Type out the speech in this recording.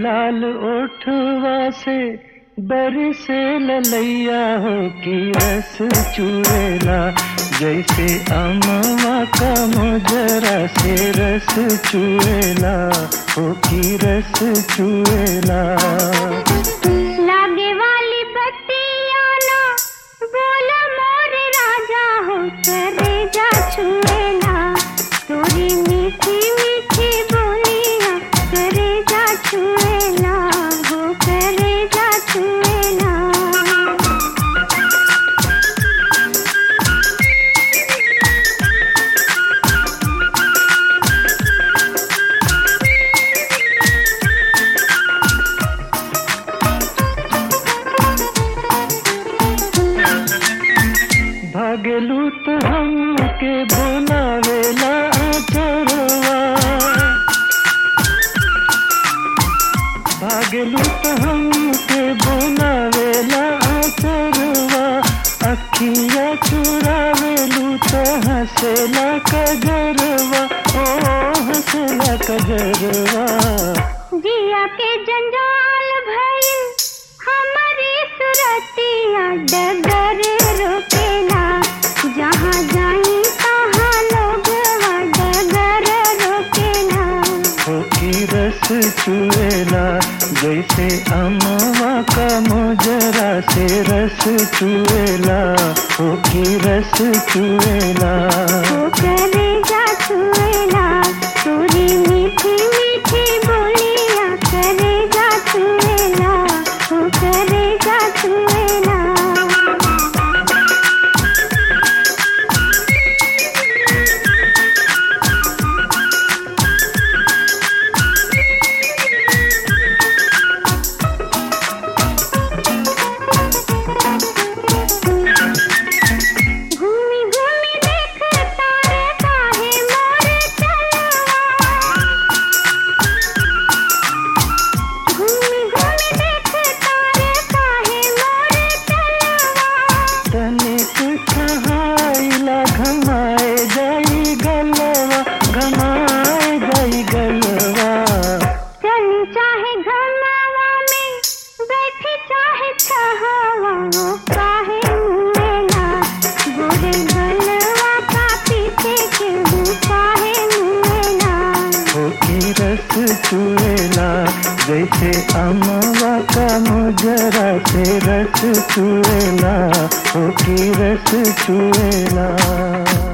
लाल ओठवा से बरसे ललैया हो की रस चुएला जैसे अमवा का मोजरा से रस चुएला हो की रस चुएला लागे वाली बत्तियाँ ना बोला मोरे राजा हो करे जा छुएला तोरी मीठी मीठी बोलियाँ करे जा छुएला हो करे जा छुएला भागलू तो हमके बोलावेला चरवा भागलू तो हमके बोलावेला चरवा अखिया चुरावेलू तो हंसेला कजरवा ओ हंसेला कजरवा जिया के जंजाल भइल हमारी सुरतिया डगर रोकेला जहाँ जाई तहाँ लोग डगर रोकेला हो की रस चुएला जैसे अमवा का मोजरा से रस चुएला हो की रस चुएला वो करे जा छुएला तोरी मीठी मीठी बोलिया करे जा छुएला वो करे जा छुएला घूमी घूमी देख तारे काहे मोर चलवा घूमी घूमी देख तारे काहे मोर चलवा तनिक कहाइला घमाए जाई गलवा घमाए जाई गलवा चली चाहे घरनावा में बैठी चाहे छहावा वो काहे मुएला गोरे गलवा का पीछे के वो काहे मुएला हो की रस चुएला जैसे अमवा का मोजरा से रस चुएला हो की रस चुएला